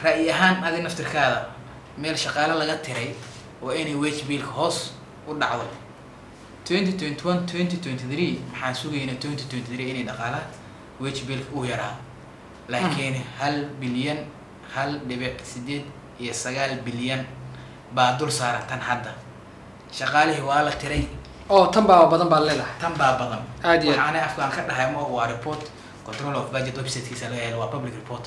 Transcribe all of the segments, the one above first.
ra'yi ahaan adi naftirkaada meel shaqaale laga tiray waa inay wage biilka hoos u dhacdo twenty twenty one twenty twenty three maxaan sugaynaa twenty twenty three inay dhaqaalaha wage biilka uu yaraa laakiin hal bilyan hal dhibic sideed iyo sagaal bilyan baa dul saaran tan hadda shaqaalihii waa la tiray oo tan baa badan baad leedahay tan baa badan Aad iyo aad. waxaana afkaan ka dhahay ma waa report control of budget websitekiisa laga helo waa public report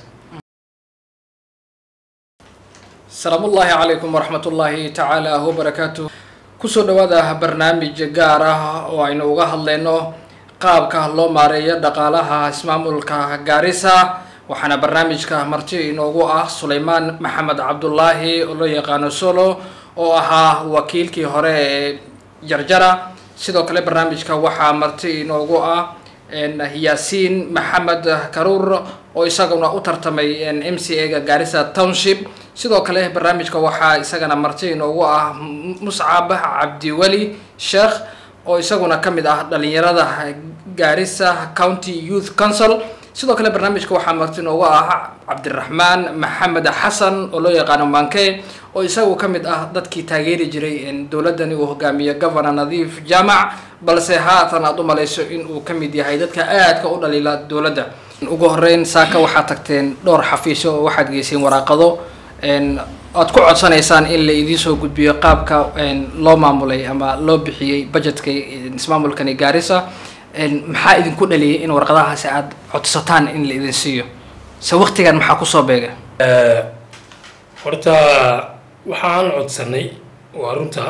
asalaamu ullaahi calaykum waraxmat ullaahi tacaala wabarakaatu kusoo dhawaada barnaamij gaar ah oo aynu uga hadlayno qaabka loo maareeyo dhaqaalaha ismaamulka gaarisa waxaana barnaamijka marti inoogu ah sulaymaan maxamed cabdulaahi oo loo yaqaano solo oo ahaa wakiilkii hore ee jarjara sidoo kale barnaamijka waxaa marti inoogu ah yaasiin maxamed karuur oo isaguna u tartamay m c a ga gaarisa township sidoo kale barnaamijka waxaa isagana marti inoogu ah muscab cabdiweli sheekh oo isaguna ka mid ah dhalinyarada gaarisa county youth council sidoo kale barnaamijka waxaa marti inoogu ah cabdiraxmaan maxamed xasan oo loo yaqaano manke oo isagu ka mid ah dadkii taageeri jiray dowladani uu hogaamiyo governor nadiif jaamac balse haatan aada u malayso in uu ka mid yahay dadka aadka u dhaliila dowladda ugu horeyn saaka waxaad tagteen dhowr xafiisyo oo waxaad geyseen waraaqado aad ku codsanaysaan in la idiin soo gudbiyo qaabka loo maamulay ama loo bixiyey budgetka ismaamulkani gaarisa maxaa idinku dhaliyay in warqadahaasi aada codsataan in la idin siiyo se waktigan maxaa kusoo beega horta waxaan codsanay waa runta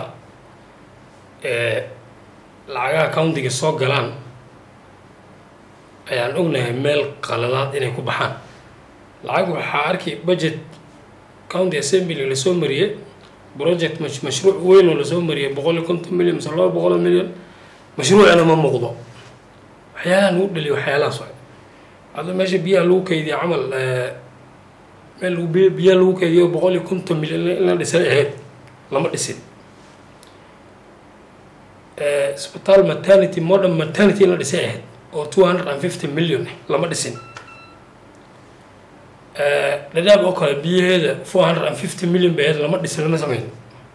lacagaha countiga soo galaan ayaan ognahay meel qaladaad inay ku baxaan lacag waxaa arkay budget county assembly lasoo mariyey project mash mashruuc weyn oo lasoo mariyay boqol iyo konton milyan mise laba boqol oo milyan mashruucina ma muuqdo waxyaalaha lagu dhaliya waxyaalahaas waay hadda meesha biyaha lagu kaydiya camal meel lagu biy biyaha lagu kaydiyo boqol iyo konton milyan in la dhisay ahayd lama dhisin isbitaal maternity modern maternity in la dhisay ahayd oo two hundred and fifty million lama dhisin dhadhaab oo kale biyaheeda four hundred and fifty million bay ahayd lama dhisin lama sameyn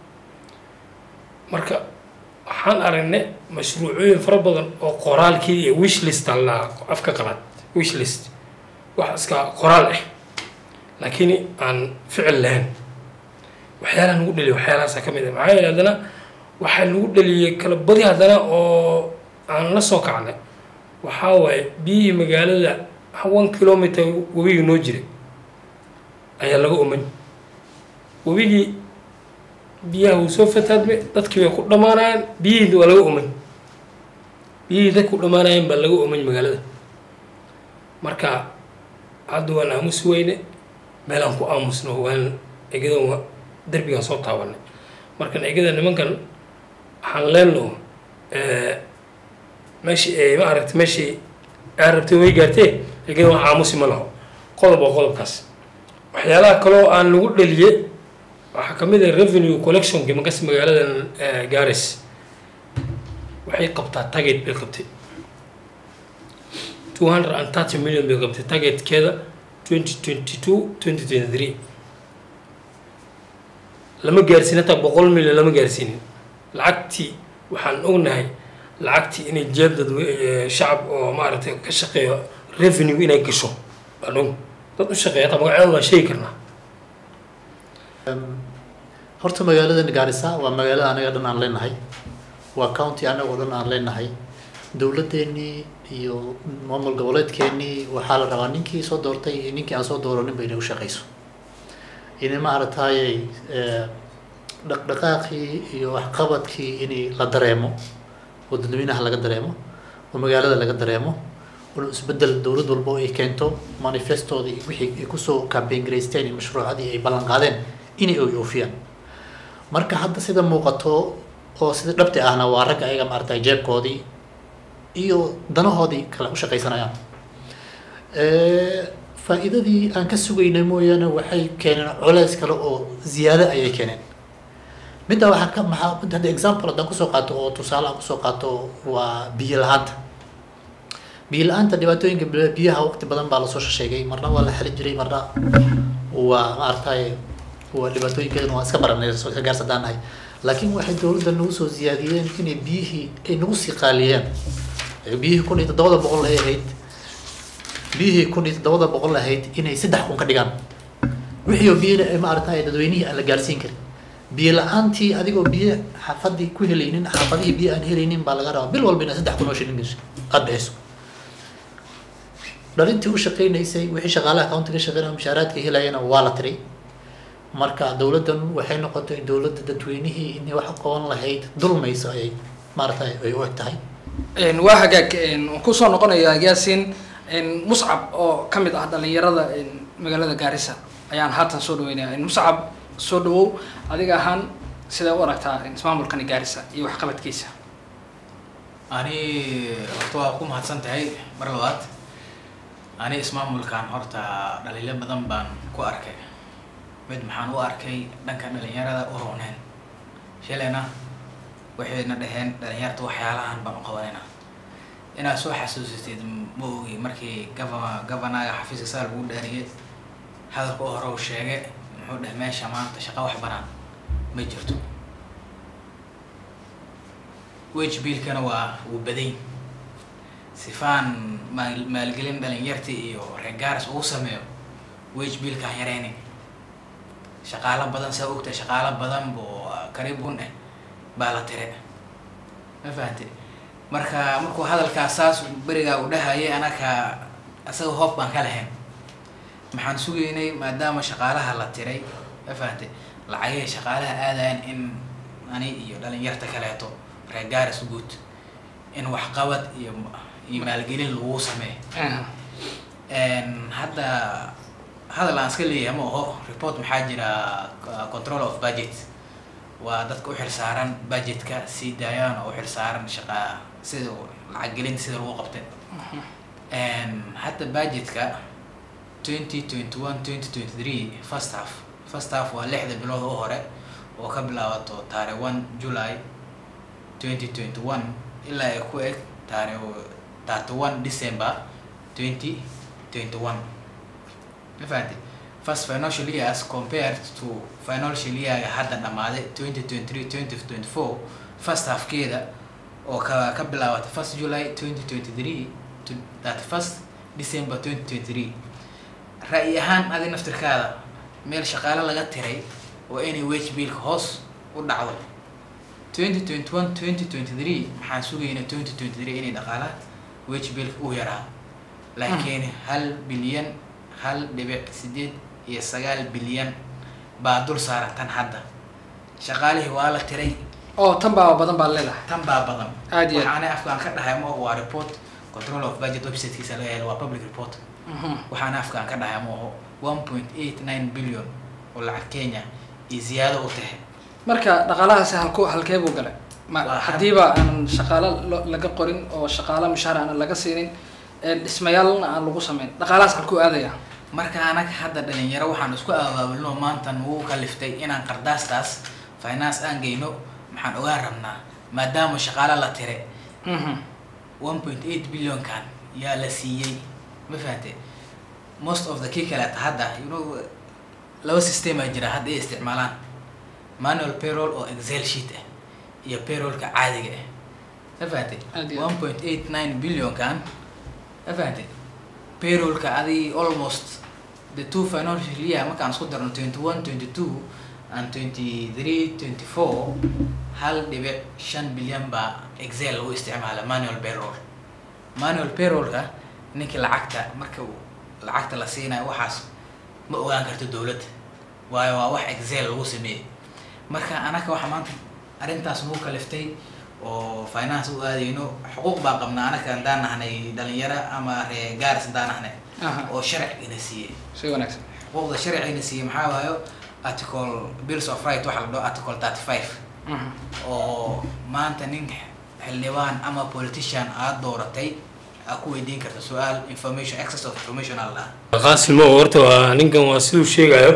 marka waxaan aragnay mashruucooyin fara badan oo qoraalkii iyo wishlist alla afka qalaad wishlist wax iska qoraal ah laakiin aan ficil lahayn waxyaalaha lagu dhaliya waxyaalahaasa ka mid ah maxaa yeele haddana waxaa lagu dhaliyay kala badi haddana oo aan la soo kacnay waxaa waaye biyihii magaalada one kilometer webigii noo jiray ayaa laga uman webigii biyaha wuu soo fataadmay dadkii way ku dhammaanayaan biyihii waa laga uman biyihii dadku dhammaanayaan baa laga uman magaalada marka hadda waan aamusi weyne meelaan ku aamusno waan egadan derbigaan soo taabanay markan egada nimankan waxaan leenno meeshii ay ma aragta meeshii aa rabtay way gaartee egadan wax aamusi ma laho qodob oo qodobkaas waxyaalaha kaloo aan lagu dhaliye waxaa ka mid ah revenue collectionki makas magaaladan garis waxay qabtaa target bay qabtay two hundred and thirty million bay qabtay targetkeeda twenty twenty two twenty twenty three lama gaarsiin hataa boqol milyan lama gaarsiinin lacagtii waxaan ognahay lacagtii inay jeeb dad shacab oo maaragtay ka shaqeeyo revenue inay gasho baan og dad u shaqeeya hataa magacyada waan sheegi karnaa horta magaaladan gaarisa waa magaalo anaga dhan aan leenahay waa county anagoo dhan aan leenahay dowladdeennii iyo maamul goboleedkeennii waxaa la rabaa ninkii soo doortay iyo ninkii aan soo dooraninba inay u shaqeyso inay maaragtayay dhaqdhaqaaqii iyo waxqabadkii inay la dareemo oo dadweynaha laga dareemo oo magaalada laga dareemo oo isbedel dowlad walbo ay keento manifestoodii wixii ay kusoo campaign garaysteen iyo mashruucadii ay ballan qaadeen inay ay oofiyaan marka hadda sida muuqato oo sida dhabti ahna waa ragga ayaga maaragtay jeebkoodii iyo danahoodii kale u shaqaysanayaan faa-iidadii aan ka sugaynay mooyaane waxay keeneen culeys kale oo ziyaado ayay keeneen midda waxaa ka maxaa mid hadda example haddaan kusoo qaato oo tusaale aan kusoo qaato waa biyo la-aanta biyo la-aanta dhibaatooyinka biyaha waqti badan baa lasoo sheegay marna waa la xali jiray marna waa maaragtay waa dhibaatooyinkeedana waa iska baranay soo ka gaarsadaan nahay laakiin waxay dowladda nagu soo ziyaadiyeen inay biyihii ay nagu sii qaaliyeen Ee biyihii kun iyo toddobada boqol ay ahayd biyihii kun iyo toddobada boqol ahayd inay saddex kun ka dhigaan wixii oo biyana ay maaragtay dadweynihii aan la gaarsiin karin biyo la-aantii adigoo biyo xaafadii ku helaynin xaafadihii biyo aan helaynin baa laga rabaa bil walba inaad saddex kun oo shilin gasho aada bixiso dhalintii u shaqaynaysay wixii shaqaalaha countiga shaqeynaya mushaaraadka helayana waa la tiray marka dowladdan waxay noqotay dowladda dadweynihii inay wax qaban lahayd dulmayso ayay maaragtay ay u eg tahay Een, waa hagaag een, waan kusoo noqonayaa yaasin een, muscab oo ka mid ah dhalinyarada een, magaalada gaarisa ayaan haatan soo dhaweynaya Een, muscab soo dhawow adiga ahaan sidee u aragtaa een, ismaamulkani gaarisa iyo waxqabadkiisa ani horta waa ku mahadsan tahay mar labaad ani ismaamulkan horta dhaliilo badan baan ku arkay mid maxaan u arkay dhanka dhalinyarada u rooneen shalayna waxayna dhaheen dhalinyarta waxyaalahan baan u qabanayna inaad soo xasuusatid ma ogi markii gava gavanaga xafiiska saa lagu dhaariyay hadalka u hore uu sheegay muxuu dheh meesha maanta shaqo wax banaan ma jirto wage biilkana waa wuu baday sifaan maal maalgelin dhalinyarta iyo reegaaris ugu sameeyo wage biilkaan yareyni shaqaalo badan saa ogtahay shaqaalo badan buu kariib gun eh baa la tire ma fahante marka markuu hadalkaas saas berigaa u dhahayay anaka asaga hoob baan ka lahayn maxaan sugaynay maadaama shaqaalaha la tiray ma fahante lacagihii shaqaalaha aadayan in ani iyo dhalinyarta kaleeto reer gaaris guud in waxqabad iyo iyo maalgelin lagu sameeyo Een, hadda hadal aan iska leeyahay ma aho report maxaa jira uh, control of budget waa dadka u xilsaaran budgetka sii daayaan oo u xilsaaran shaqa sida lacag gelin sida lagu qabtay Een, hadda budgetka 2021 2023 first half first half waa lixda bilood u hore oo ka bilaabato taarikh 1 July 2021 ilaa ay ku eg taarikh 31 December 2021 ma fahanti first financial years compared to financial year hadda dhamaaday 2023 2024 first halfkeeda oo ka ka bilaabata first July 2023 to that first December 2023 ra'yi ahaan adi naftirkaada meel shaqaale laga tiray oo inay wage biilka hoos u dhacdo 2021 2023 maxaan sugaynaa 2023 inay dhaqaalaha wage biilka uu yaraa laakiin hal bilyan hal dhibic sideed iyo sagaal bilyan baa dul saaran tan hadda shaqaalihii waa la tiray oo tan baa badan baad leedahay tan baa badan Aad iyo aad. waxaana afkaan ka dhahay ma waa report control of budget websitekiisa laga helo waa public report Mhm. waxaana afkaan ka dhahay ma aho one point eight nine billion oo lacag kenya iyo ziyaado u tahay marka dhaqaalahaasi halku halkee buu galay ma Waa haddiiba aan shaqaalo lo- laga qorin oo shaqaalo mushaar aan laga siinin een dhismayaalna aan lagu sameyn dhaqaalahaas halkuu aadaya marka anaga hadda dhalinyaro waxaan isku abaabulno maanta nagu kaliftay inaan qardaastaas finance aan geyno maxaan ogaan rabnaa maadaama shaqaale la tire Mhm. one point eight billionkan yaa la siiyey ma fahante most of the kii kaleeta hadda you know laba system aa jira hadda ay isticmaalaan manual payroll oo excel sheet ah iyo payrollka caadiga ah ma fahante Aad iyo aad. one point eight nine billionkan ma fahante payrollka adi almost the two financial year markaan isku darno twenty one twenty two and twenty three twenty four hal dhibic shan bilyan baa excel lagu isticmaala manual payroll manual payrollka ninkii lacagta marka uu lacagta la siinayo waxaas ma ogaan karto dowladda waayo waa wax excel lagu sameeyey marka anaka waxa maanta arrintaas nagu kaliftay oo finance u aadayno xuquuq baa qabnaa anaka haddaan nahnay dhalinyaro ama ree gaaris haddaan nahnay Aha. oo sharcigana siiyey si wanaagsan xuquuqda sharcigana siiyey maxaa waayo article bills of right waxa la dhaho article thirty five Mhm. oo maanta nin xildhibaan ama politician aad dooratay aa ku weydiin karta su-aal information access of information aa la dhahaa qaasimo horta waa ninkan waa siduu sheegayo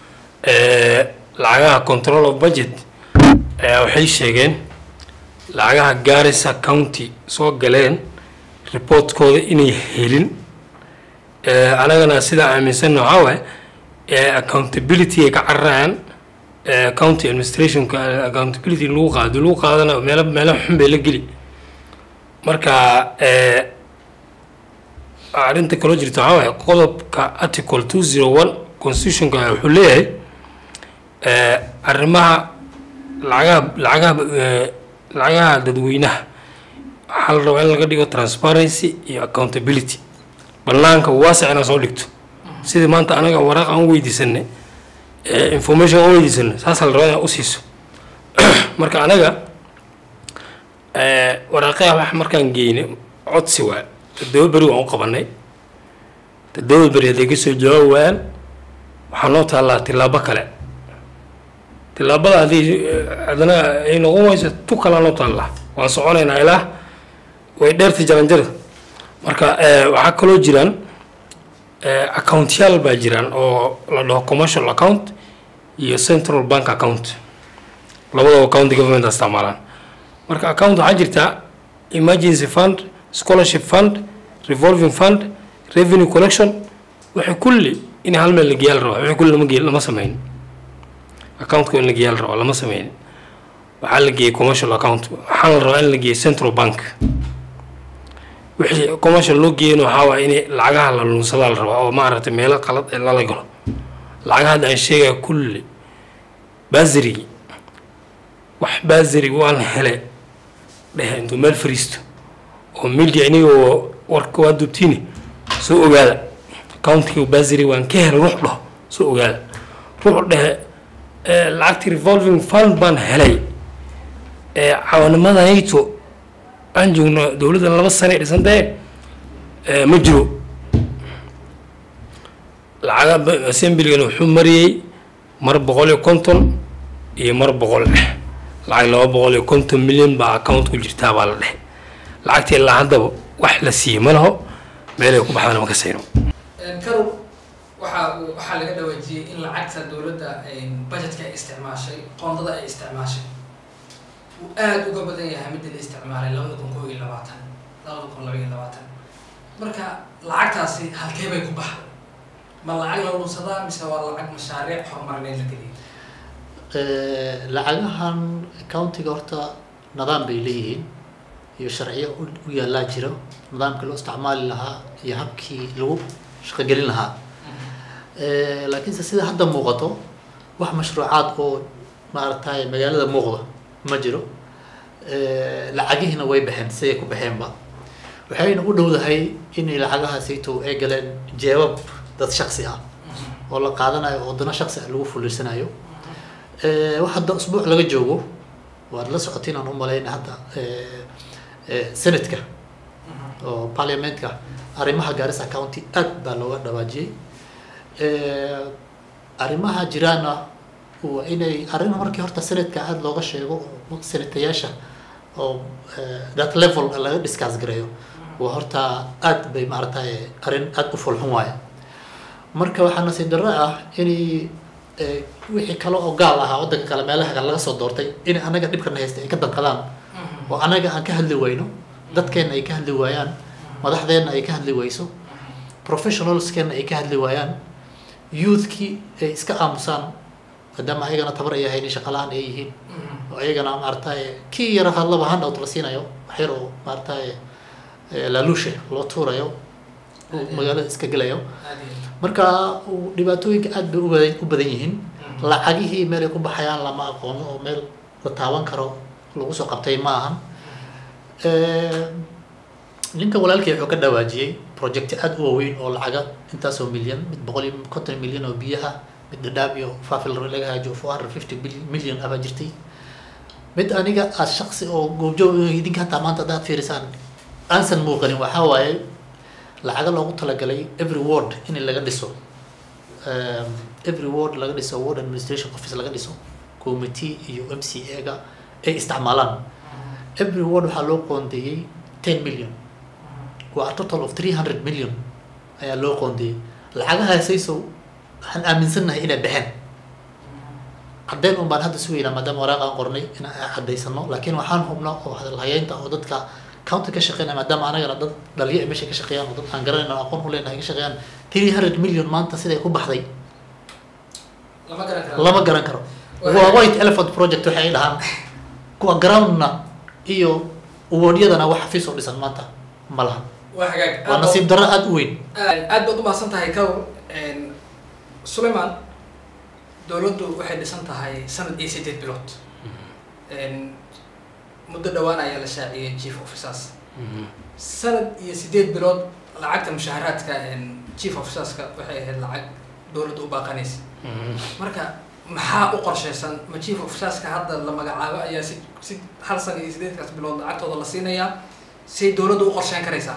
eh, lacagaha control of budget ayaa waxay sheegeen lacagaha garissa county soo galeen reportkooda inay helin Eh, anagana sidaa aaminsan waxaa waaye ee accountability ay ka cararayaan ee county administrationka accountability lagu qaado lagu qaadana meelo meelo xun bay la geli marka ee arrinta kaloo jirta waxaa waaye qodobka article two zero one constitutionka wuxuu leeyahay ee arrimaha lacagaha lacagaha ee, lacagaha dadweynaha waxaa la rabaa in laga dhigo transparency iyo accountability banaanka waasic inaad soo dhigto sidii maanta anaga waraaq aan u weydiisanay ee information aan u weydiisanay saasaa la rabaa inaad usiiso marka anaga ee, waraaqaha wax markaan geynay codsi waa toddoba beri waan u qabanay toddoba beri hadday kasoo jawaabi waayaan waxaa noo taallaa tilaabo kale tilaabada haddii eh, haddana ay noqon wayso tu kalaa noo taallaa waan soconaynaa ilaa way dheerta jaranjara marka eh, waxaa kaloo jiraan eh, accountyaal baa jiraan oo la dhaho commercial account iyo central bank account labadaba county government isticmaalaan marka account waxaa jirtaa emergency fund scholarship fund revolving fund revenue collection waxay kulli in hal meel la geeyaa la rabaa waxay kulli lama gee lama sameyn accountka in la geeyaa la rabaa lama sameyn waxaa la geeyey commercial account waxaa la rabaa in la geeyo central bank wixii commercial loo geeyana waxaa waaya in lacagaha la lunsadaa la rabaa oo maaragtay meelo qalad ee lala galo lacagaha hadda aan sheegaya kulli baasirigi wax baasiri waan hele dhehe intuu meel fariisto oo media inigoo warka waa dubtiini soo ogaada accountiga baasiri waan ka helay ruux dhaho soo ogaada ruux dhehe eh, lacagtii revolving fund baan helay ee caawanimadayto aan joogno dowladda laba sane dhisantee eh, ma jiro lacaga ba- assemblygan wuxuu mariyey mar boqol iyo konton iyo mar boqol eh lacag laba boqol iyo konton milyan baa account ku jirtaa baa la dhehe lacagtii ilaa haddaba wax la siiyey ma laho meelay ku baxdana ma ka sayno karow waxaa waxaa laga dhawaajiyey in lacagta dowladda budgetka ay isticmaashay qoondada ay isticmaashay uu aada uga badan yahay midda la isticmaalay labada kun koo iyo labaatan labada kun laba iyo labaatan marka lacagtaasi halkee bay ku baxday ma lacag la lunsadaa mise waa lacag mashaariic horumarineed la geliyay Eh, lacagahan countiga horta nidaam bay leeyihiin iyo sharciyo u- u yaallaa jiro nidaamkii loo isticmaali lahaa iyo habkii lagu shaqogelin lahaa Eh, laakiinse sida hadda muuqato wax mashruucaad oo maaragtay magaalada muuqda ma jiro Eh, lacagihiina way baxeen siday ku baxeenba waxayna u dhowdahay inay lacagahaasayto ay galeen jeebab dad shaksi ah oo la qaadanayo oo dana shaksi ah lagu fulirsanayo Eh, wax hadda usbuuc laga joogo waad la socotiin aan u malayna hadda eh, eh, senatka oo parliamentka arrimaha Garissa county aad baa looga dhawaajiyey Eh, arrimaha jiraana waa inay arrin markii horta senatka aad looga sheego oo senatayaasha oo eh, that level laga discuss gareeyo waa horta aad bay maaragtay arrin aad u fulxun waaye marka waxaa nasiib darro ah inay eh, wixii kale oo gaal ahaa waddanka kale meelaha kale laga soo doortay in anaga dhibkana haysta ay ka danqadaan oo anaga aan ka hadli wayno dadkeena ay ka hadli waayaan madaxdeena ay ka hadli wayso professionalskeena ay ka hadli waayaan youthkii ay iska aamusaan maadaama ayagana tabar ay ahayn shaqalaan ay yihiin oo ayagana maaragtay kii yara hadlaba handout la siinayo wax yar oo maaragtay eh, laaluushe loo tuurayo uu magaalada iska gelayo aad iyo aad. marka uu dhibaatooyinka aad bay u badan u badan yihiin lacagihii meel ay ku baxayaan lama aqoono oo meel la taaban karo lagu soo qabtay ma ahan Eh, ninka walaalkii wuxuu ka dhawaajiyey project aad u waaweyn oo lacaga intaasoo milyan mid boqol iyo konton milyan oo biyaha mid dhadhaab iyo faafil laga haajo four hundred fifty milyan abaa jirtay mid aniga aad shaqsi oo goobjoog idinka hataa maanta haddaad fiirisaan aansan muuqanin waxaa waaye lacaga loogu talagalay every ward in laga dhiso um, every ward laga dhiso ward administration office laga dhiso committee iyo m c a-ga ay isticmaalaan every ward waxaa loo qoondeeyey ten million waa a total of three hundred million ayaa loo qoondeeyey lacagahaasayso waxaan aaminsannahay inay baxeen caddeyn un baan hadda sugaynaa maadaama waraaq aan qornay in aan caddaysano laakiin waxaan hubnaa oo hadalhayeynta oo dadka county ka shaqeynaya maadaama anagana dad dhaliyo ay meesha ka shaqeeyaan oo dad aan garanayno aqoon u leenahay ka shaqeeyaan three hundred million maanta siday ku baxday lama garan karo lama garan karo Waa- waa white elephant project waxay dhahaan kuwa groundna iyo awoodyadana wax xafiis oo dhisan maanta ma laha waa hagaag waa nasiib darro aada u weyn aad baad umahadsan tahay kawr sulayman dowladdu waxay dhisan tahay sanad iyo sideed bilood muddo dhawaan ayaa la shaaciyay chief officers sanad iyo sideed bilood lacagta mushaaharaadka chief officerska waxay ahayd lacag dowladda u baaqanaysa marka maxaa u qorshaysan ma chief officerska hadda la magacaabo ayaa si si hal sana iyo sideedkaas bilood lacagtooda la siinayaa say dowladdu u qorsheyn karaysaa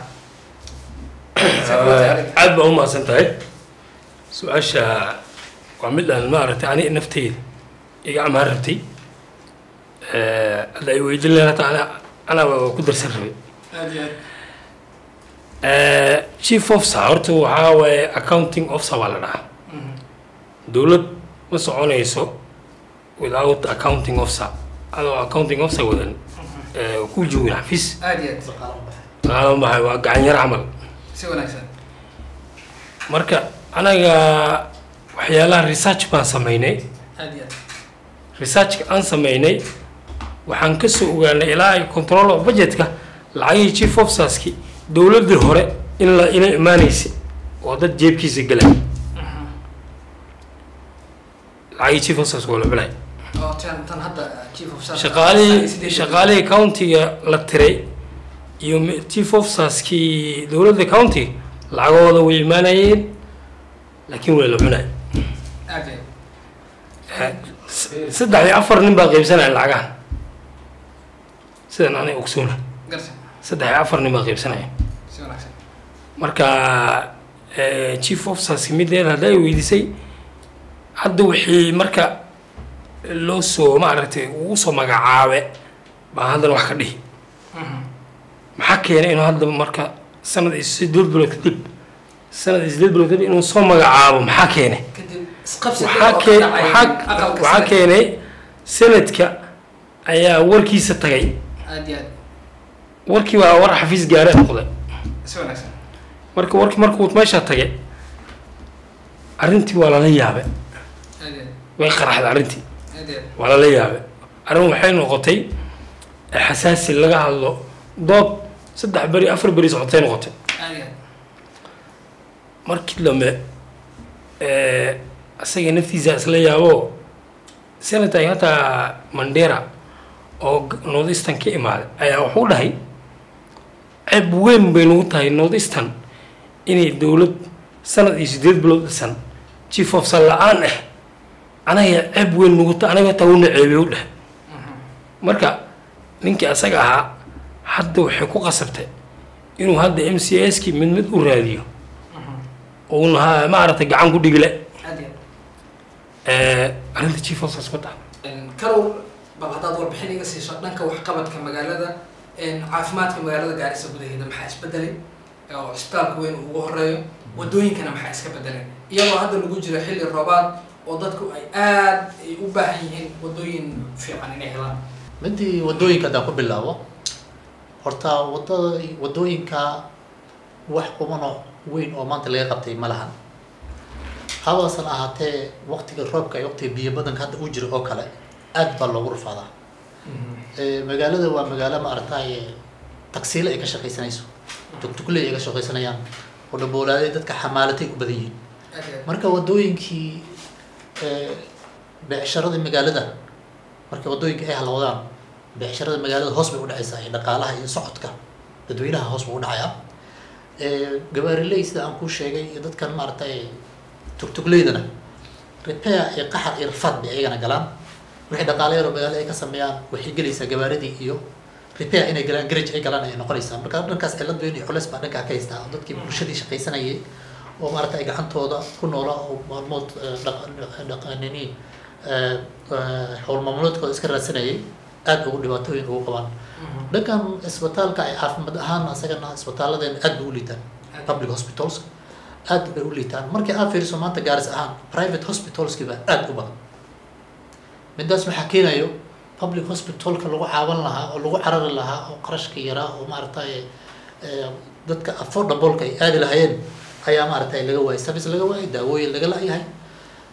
aad baa umahadsan tahay su-aasha waa mid aan maaragtay ani nafteyda iga amaan rabtay hadda ay weydin lahayn hata ana anaa ku darsan rabay aad iyo chief officer horta waxaa waaye accounting officer baa la dhahaa dowlad ma soconayso without accounting officer adoo accounting officer wadan ku joogin xafiis aad iyo aad qaadan bahay waa gacan yar camal si wanaagsan marka anaga waxyaalaha research baan sameynay aad iyo aad researchka aan sameynay waxaan kasoo ogaanay ilaa ay control of budgetka lacagihii chief officerski dowladii hore in la ina imaanaysa oo dad jeebkiisa galay lacagihii chief officers waa la cunay oo tan tan hadda chief of staff shaqaalihii shaqaalihii countiga la tiray iyo mi- chief officerskii dowladda county lacagooda way imaanayeen laakiin waa la cunay aad iyo saddex iyo afar nin baa qaybsanaya lacagahan sidan anay ogsoona garta saddex iyo afar nin baa qaybsanaya si wanaagsan marka eh, chief officers mideeda hadda ay weydiisay hadda wixii marka loo soo maaragtay ugu soo magacaabe baa haddana wax ka dhihi maxaa keenay inuu hadda marka sanad iyo sideed bilood kadib sanad iyo sideed bilood kadib inuu soo magacaabo maxaa keenay kadib isqabsi waxaa oo kee ka dhacay waxaa aqalka waxaa sare. keenay sanadka ayaa warkiisa tagay aad iyo aad warkii baa war xafiis gaare noqday si wanaagsan marka warkii markuu meesha tagay arrintii waa lala yaabay aad iyo way qaraxday arrintii aad iyo aad waa lala yaabay arrin waxay noqotay xasaasi laga hadlo dood saddex beri afar beri socotay noqotay aad iyo aad markii dambe eh, isaga naftiisa isla yaabo senator hataa mandera oo g- north eastern ka imaaday ayaa wuxuu dhahay ceeb weyn bay nagu tahay north eastern inay dowlad sanad iyo sideed bilood dhisan chief of sal la-aan ah anaga ceeb weyn nagu ta anaga taa una ceebay u dhahay marka ninkii asaga ahaa hadda waxay ku qasabtay inuu hadda m c s kii mid mid u raadiyo uuna ha- maaragtay gacan ku dhigile aad iyo arrinta chief officers ku dhaca aad karow bal haddaad warbixin iga siiso dhanka waxqabadka magaalada caafimaadka magaalada gaarisa gudaheeda maxaa isbedelay oo cisbitaalka weyn uu ugu horeeyo wadooyinkana maxaa iska bedelay iyadoo hadda lagu jiro xilli roobaad oo dadku ay aad ay u baahan yihiin wadooyin fiican inay helaan midii wadooyinka haddaan ku bilaabo horta wadada wadooyinka wax qubano weyn oo maanta laga qabtay ma lahan habaasan ahaatee waqtiga roobka iyo waqtiga biyo badanka hadda uu jiro oo kale aad baa loogu rufaadaa Eh, magaalada waa magaalo maaragtay tagsiile ay ka shaqaysanayso tugtugley ay ka shaqaysanayaan oo dhaboolaaday dadka xamaalatay u badan yihiin aad iyo aad marka wadooyinkii eh, beecsharadii magaalada marka wadooyinka ay halowdaan beecsharada magaalada hoos bay udhacaysaa iyo dhaqaalaha iyo socodka dadweynaha hoos buu udhacayaa Eh, gabaariley sida aan kuu sheegay iyo dadkan maaragtay tugtugleydana repair iyo qaxar iyo rafaad bay ayagana galaan wixii dhaqaale yaroo magaalada ay ka sameeyaan waxay gelaysaa gabaaridii iyo repair inay galaan garage ay galaan ayay noqonaysaa marka dhankaas cilad weyn iyo culeys baa dhankaa ka haystaa oo dadkii bulshadii shaqaysanayay oo maaragtay gacantooda ku noola oo maalmood eh, dhaq- dhaqanini eh, eh, howl maamuloodkooda iska raadsanayay aad ugu dhibaatooyin ugu qabaan dhankan isbitaalka ay caafimaad ahaan asagana isbitaalladeena aad bay u liitaan public hospitals aad bay u liitaan markii aad fiiriso maanta gaaris ahaan private hospitalskiba aad u badan midaas waxaa keenayo public hospitalka lagu caawan lahaa oo lagu carari lahaa oo qarashka yaraa oo maaragtay eh, dadka affordableka ay aadi lahaayeen ayaa maaragtay laga waayay service laga waayay daawooyin laga la-yahay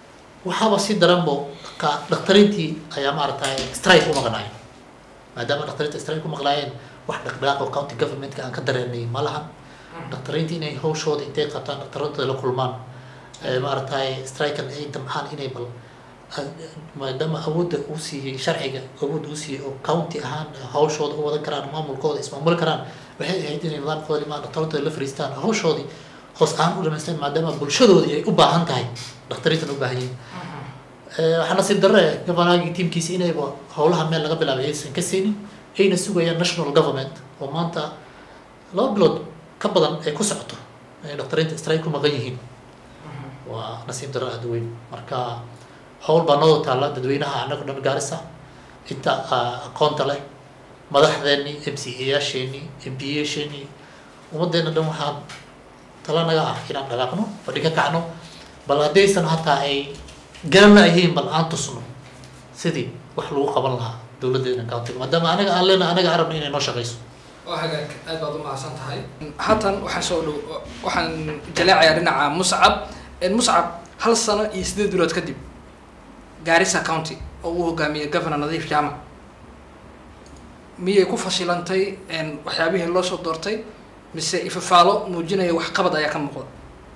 waxaaba si daranbo ka dhakhtariintii ayaa maaragtay strike u maqnaayeen maadaama dhakhtariinta strike ku maqnaayeen wax dhaqdhaqaaq oo county governmentka aan ka dareenay ma lahan dhakhtariinta inay hawshooda intay qabtaan dhakhtaradooda la kulmaan ee maaragtay strikan ay damcaan inay bal maadaama awoodda uu siiyey sharciga awoodda uu siiyey oo county ahaan hawshooda u wadan karaan maamulkooda ismaamuli karaan waxay ahayd inay nidaamkooda limaan dhakhtaradooda la fariistaan hawshoodii hoos aan u dhamaystaan maadaama bulshadoodii ay u baahan tahay dhakhtariintan u baahan yihiin waxaa nasiib darre governaagii tiimkiisa inayba howlaha meel laga bilaabay aysan ka siinin ayna sugayaan national government oo maanta laba bilood ka badan ay ku socoto ay dhakhtariinta strike ku maqan yihiin waa nasiib darre aada weyn marka howl baa noo taalla dadweynaha annagu dhan gaarisa inta aqoonta leh madaxdeennii m c a yaasheenii m p yaasheenii ummaddeena dhan waxaa tala naga ah inaan dhaqaaqno fadhi ka kacno bal haddaysan hataa ay garan laayihiin bal aan tusno sidii wax lagu qaban lahaa dowladdeena countiga maadaama anaga aan leena anaga arabna inay noo shaqayso waa hagaag aad baad u mahadsan tahay haatan waxaan soo dhow waxaan jaleecayaa dhinaca muscab muscab hal sano iyo sideed bilood kadib gaarisa county oo uu hogaamiyey governor nadiif jaamac miyay ku fashilantay waxyaabihii loo soo doortay mise ifafaalo muujinaya waxqabad ayaa ka muuqda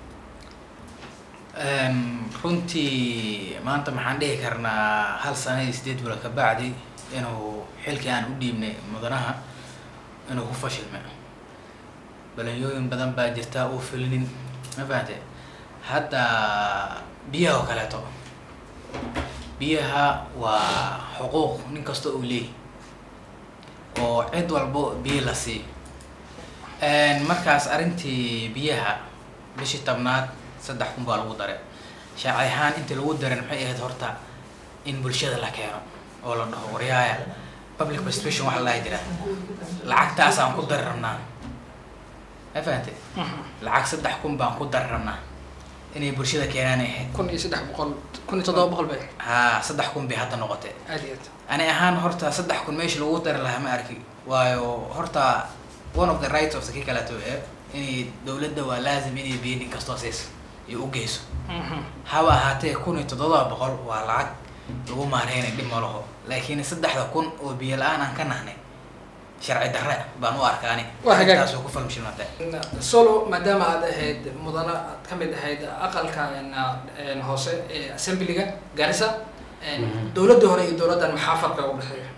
runtii maanta maxaan dhihi karnaa hal sana iyo sideed bilood ka bacdi inuu xilkii aan u dhiibnay mudanaha inuu ku fashilmay balanyooyin badan baa jirta uu filinin ma fahante hadda biyaha oo kaleeto biyaha waa xuquuq nin kasta uu leeyahy oo cid walbo biyo la siiyo markaas arrintii biyaha bishii tobnaad saddex kun baa lagu daray shaaci ahaan intii lagu daran maxay ahayd horta in bulshada la keeno oo la dhaho waryaaya public participation waxa la jira lacagtaasaan ku dari rabnaa ma fahante lacag saddex kun baan ku dari rabnaa inay bulshada keenaan ay ahayd kun iyo saddex boqol kun iyo toddoba boqol bay haa saddex kun bay hadda noqotay aad iyo aad ani ahaan horta saddex kun meesha lagu dari lahaa ma arki waayo horta one of the rights of the kii kaleeto ee inay dowladda waa laazim inay biyo nin kastoo siis iyo u geyso haba ahaatee kun iyo toddoba boqol waa lacag lagu maareynay dhib ma laho laakiin saddexda kun oo biyo la-aan aan ka nahnay sharci darre baan u arkaani Waa hagaag. taasoo ku falmishilmatay solo maadaama aad ahayd mudana aad ka mid ahayd aqalka n hoose ee assemblyga garissa dowladda hore iyo dowladdan maxaa farqa u dhexeeya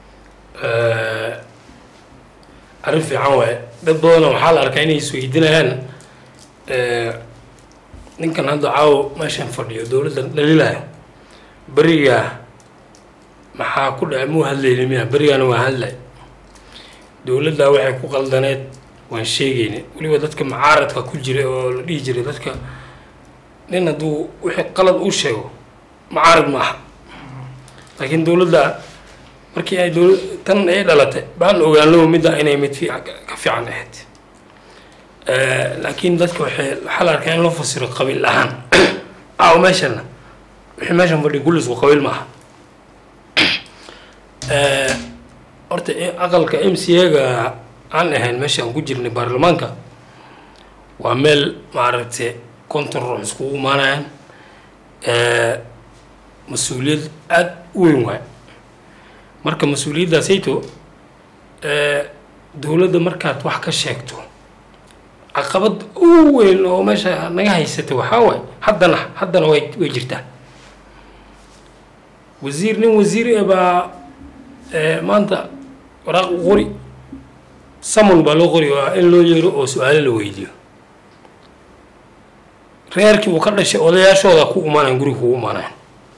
arrin fiican waaye dad badanoo waxaa la arkaa inay isweydiinayaan ninkan hadda caawo meeshan fadhiyo dowladdan dhalilayo berigaa maxaa ku dhacay muu hadlayni miya berigaana waa hadlay dowladdaa waxay ku qaldaneed waan sheegayni weliba dadka macaaradka ku jira oo la dhihi jiray dadka nin hadduu wixii qalad u sheego macaarad ma aha laakiin dowladda markii ay dowla tan ay dhalatay baan ogaanlo midda inay mid fiican ka fiican ahayd laakiin dadka waxay waxaa la arkaa in loo fasiro qabiil ahaan aaw meeshana wixii meeshan fadhi kullisku qabiil ma aha horta aqalka m c a-ga aan ahayn meesha aan ku jirnay baarlamaanka waa meel maaragtay konton ruux iskugu imaanayaan mas-uuliyad aada u weyn waay marka mas-uuliyaddaasayto dowladda markaad wax ka sheegto caqabad u weyn oo meesha naga haysata waxaa waay haddana haddana way way jirtaa wasiir nin wasiir e baa maanta waraaq u qori samon baa loo qori waa in loo yeero oo su-aalo la weydiiyo reerkii uu ka dhashay odayaashooda ku imaanayan guriga kugu imaanayan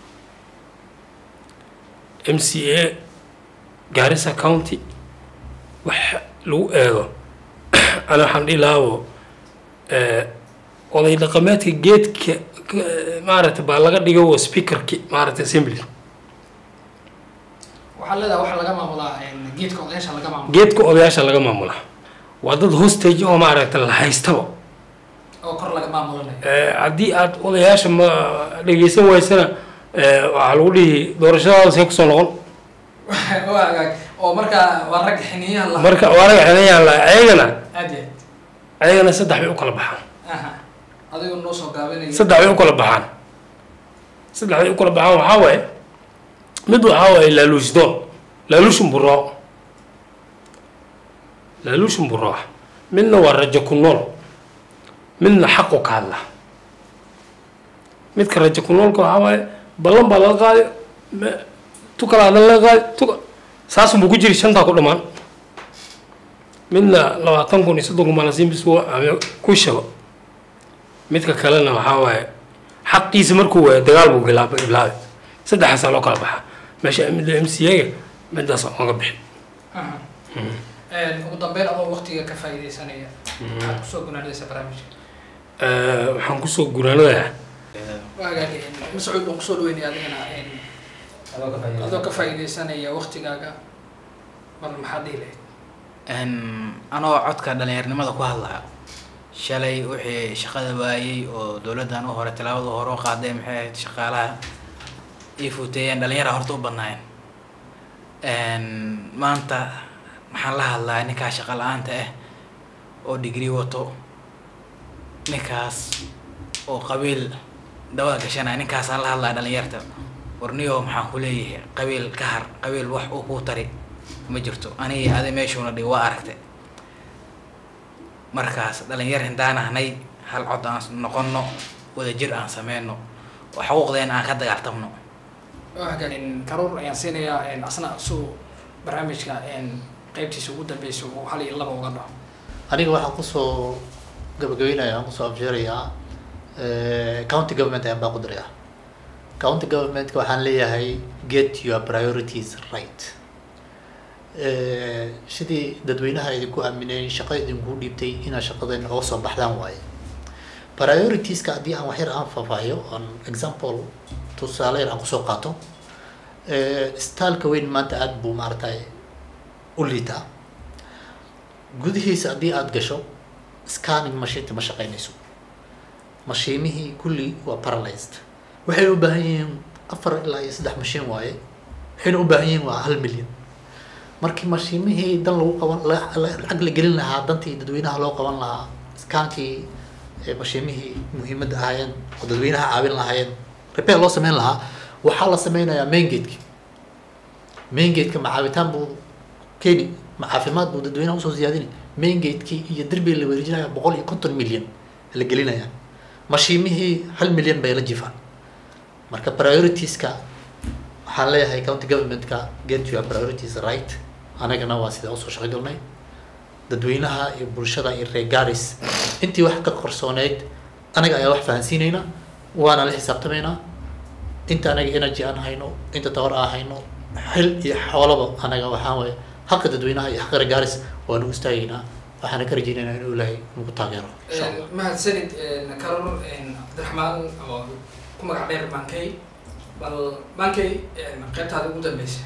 m c a gaarisa county wax lagu eego ana waxaan dhihi lahaabo oday dhaqameedka geedka maaragtay baa laga dhigo speakerki maaragtay assembly waxaa leedahay waxaa laga maamulaa geedka odayaasha laga maamula geedka odayaasha laga maamulaa waa dad hostage oo maaragtay la haystaba oo kor laga maamulanayo haddii aad odayaasha ma dhegeysan waysana waxaa lagu dhihi doorashadaada see kusoo noqon waa hagaag oo markaa waa rag xiniyaha la marka waa laga xelayaan la ayagana aad iyo ayagana saddex bay u kala baxaan aad aha adigoo noo soo gaabinaya saddex bay u kala baxaan saddexday u kala baxaan waxaa waaye mid waxaa waaye laaluusdoon laaluushin buroo laaluushin buroo ah midna waa rajo ku nool midna xaqu ka hadla midka rajo ku noolka waxaa waaye ballan baa laga qaaday me- tu kala hadan laga qaaday tu saasun buu ku jiri shantaa ku dhammaan midna labaatan kun iyo soddon kun baa la siin bis uu ame ku shago midka kalena waxaa waaye xaqiisa markuu waayo dagaal buu bilaabay bilaabay saddexaasaa loo kala baxaa meesha midda m c a-ga midaas oga bixin ugu dambeyn adoo waqtiga ka faa'iidaysanaya waxaad kusoo gunaanaysa barnaamijka Eh, waxaan kusoo gunaanadayaa waagaagi mascuud baan kusoo dhaweynaya adigana adoo ka faa'iidaysanaya waqtigaaga bal maxaad dhihi lahayd Een, anoo codka dhalinyarnimada ku hadlaya shalay wixii shaqada waayey oo dowladdan u hore tallaabada hore u qaaday maxay ahayd shaqaalaha ii fuuteeyeen dhalinyara horta u badnaayeen Een, maanta maxaan la hadlaya ninkaa shaqa la-aanta ah oo degree wato ninkaas oo qabiil dawada gashanaya ninkaasaan la hadlaya dhalinyarta warniyo maxaan ku leeyahay qabiil ka har qabiil wax uu kuu tari ma jirto anigi adi meeshuuna dhig waa aragtay markaas dhalinyar hindaan ahnay hal cod aan noqono wadajir aan sameyno oo xuquuqdeen aan ka dagaaltamno waagaagin karuur ayaan siinayaa asna suu barnaamijka qeybtiisa ugu dambeysa uu hal iyo laba uga dhaco aniga waxaan kusoo gabagabeynaya aan kusoo afjeerayaa eh, county government ayaan baa ku dirayaa county governmentka waxaan leeyahay get your priorities right Eh, sidii dadweynaha idinku aamineen shaqo idinku dhiibtay inaad shaqadeen oga soo baxdaan waaye prioritieska haddii aan wax yar aan faahfaahiyo on example tusaale yar aan kusoo qaato eh, staalka weyn maanta aada buu maaragtay u liitaa gudihiisa haddii aada gasho scanning mashiinta ma shaqeynayso mashiimihii kulli waa paralyzed waxay u baahan yihiin afar ilaa iyo saddex mashiin waaye waxayna u baahan yihiin waa hal milyan markii mashiimihii dan lagu qaban la- la- lacag la gelin lahaa dantii dadweynaha loo qaban lahaa skaankii ee mashiimihii muhiimadda ahaayeen oo dadweynaha caawin lahaayeen repair loo sameyn lahaa waxaa la sameynayaa main gate-ki main gate-ka ma caawitaan buu keeni ma caafimaad buu dadweynaha usoo ziyaadini main gate-kii iyo derbiga la wareejinaya boqol iyo konton milyan la gelinaya mashiimihii hal milyan bay la jifaan marka prioritieska waxaan leeyahay county governmentka get your priorities right anagana waa sida usoo shaqo galnay dadweynaha iyo bulshada iyo reer garis intii wax ka qarsooneyd anaga ayaa wax fahansiinayna waana la xisaabtamaynaa inta anaga energy aan hayno inta tawar aan hayno xil iyo xoolaba anaga waxaan waye xaqa dadweynaha iyo xaqa reer garis waanu istaagaynaa waxaana ka rajaynaynaa inuu ilaahay nagu taageero insha allah mahadsanid karuur cabdiraxmaan oo ku magac dheer bankey bal bankey qaybtaada ugu dambeysa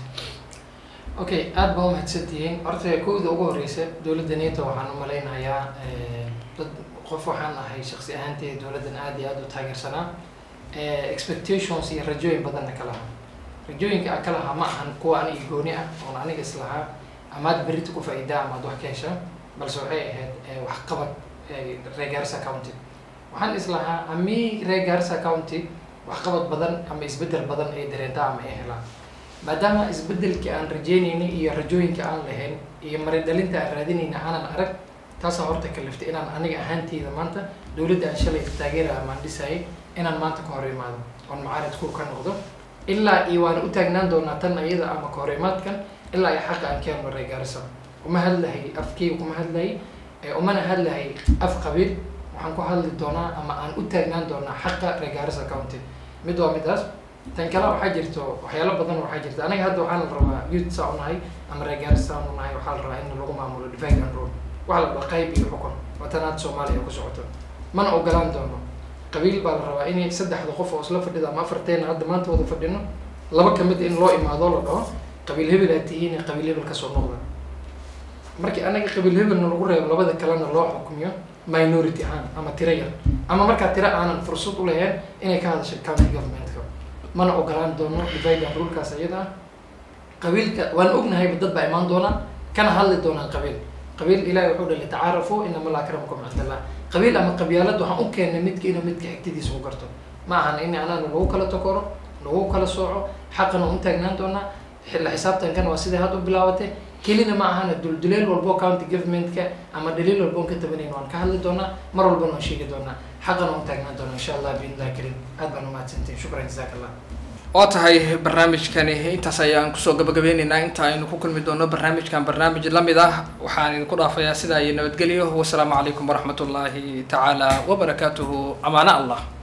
okay aada baa umahadsantihiin horta kowda ugu horeysa dowladda neto waxaan umaleynayaa dad qof waxaan ahay shaksi ahaanteeda dowladdan aada iyo aada u taageersanaa expectations iyo rajooyin badanna ka lahaa rajooyinka aan ka lahaa ma ahan kuwa aniga gooni ah oon aniga islahaa amaad berita ku faa'iidaa amaad wax ka heshaa balse waxay ahayd eh, waxqabad eh, reer Garissa county waxaan islahaa ami reer Garissa county waxqabad badan ama isbedel badan ay dareentaa ama ay helaan maadaama isbedelkii aan rajeynaynay iyo rajooyinka aan lahayn iyo maridhalinta aan raadinayna aanan arag taasaa horta kaliftay inaan aniga ahaanteyda maanta dowladda aan shalay taageera amaan dhisayay inaan maanta ka hor imaado oon macaarid kur ka noqdo ilaa iyo waan u taagnaan doonaa tan iyada ama ka hor imaadkan ilaa iyo xaqa aan keeno reer Garissa uma hadlahay afkeyga kuma hadlahay ee umana hadlahay af qabiil waxaan ku hadli doonaa ama aan u taagnaan doonaa xaqa reer Garissa county mid waa midaas tan kale waxaa jirto waxyaalo badan waxaa jirta aniga hadda waxaa la rabaa youth saa unahay ama reer Garissa saa unahay waxaa la rabaa in lagu maamulo divide and rule waxaa la rabaa qayb iyo xukun watanaad Soomaaliya ku socoto mana ogolaan doono qabiil baa la rabaa inay saddexda qof oo isla fadhida ama afarteena hadda maanta wada fadhino laba kamid in loo imaado la dhaho qabiil hebel aad tihiin ee qabiil hebel kasoo noqda markii anaga qabiil hebelna lagu reebo labada kalena loo xukumiyo minority ahaan ama tiro yar ama markaa tiro aanan fursad u lahayn inay ka hadasho county governmentka mana ogolaan doono divide and rulekaas iyada ah qabiilka waan ognahayba dad baa imaan doonaan kana hadli doonaan qabiil qabiil ilaahay wuxuu dhalay tacaarafu inama la akramakum cindallah qabiil ama qabyaalad waxaan u keennay midka inuu midka xigtidiisa u garto ma ahan in anaana lagu kala takoro nagu kala sooco xaqana un taagnaan doonaa xilla xisaabtankan waa siday hadda u bilaabatay kelina ma ahana dulduleel walbo county governmentka ama dhaliil walbo on ka tabanayn waan ka hadli doonaa mar walbana waan sheegi doonaa xaqana un taagnaan doonaa insha allah biidnillahi karim aad baan umahadsantahin shukran jazaak allah oo tahay barnaamijkani intaas ayaan kusoo gabagabeyneynaa inta aynu ku kulmi doono barnaamijkan barnaamij lamid ah waxaan idinku dhaafayaa sidaa iyo nabadgelyo wasalaamu calaykum waraxmat ullaahi tacaala wabarakaatuhu amaana allah